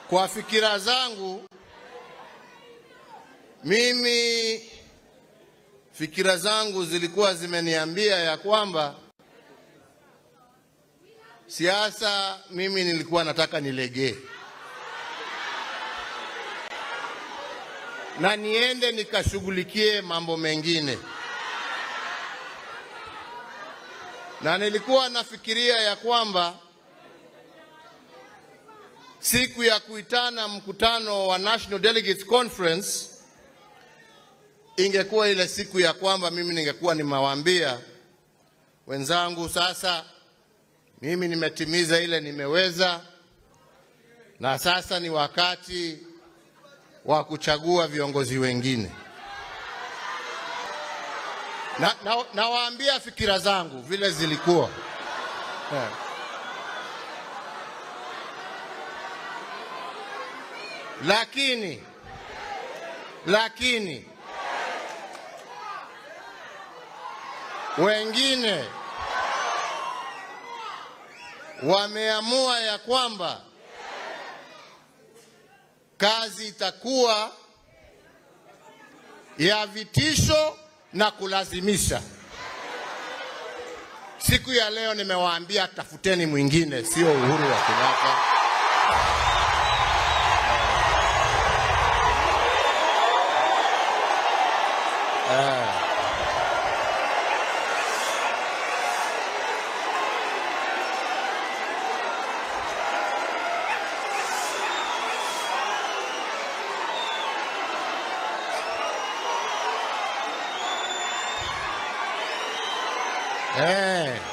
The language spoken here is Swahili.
Kwa fikira zangu mimi, fikira zangu zilikuwa zimeniambia ya kwamba siasa, mimi nilikuwa nataka nilegee na niende nikashughulikie mambo mengine, na nilikuwa nafikiria ya kwamba siku ya kuitana mkutano wa National Delegates Conference ingekuwa ile siku ya kwamba mimi ningekuwa nimewaambia wenzangu, sasa mimi nimetimiza ile nimeweza, na sasa ni wakati wa kuchagua viongozi wengine. Na, na, nawaambia fikira zangu vile zilikuwa yeah. Lakini lakini wengine wameamua ya kwamba kazi itakuwa ya vitisho na kulazimisha. Siku ya leo nimewaambia tafuteni mwingine, sio Uhuru wa Kenyatta. Eh.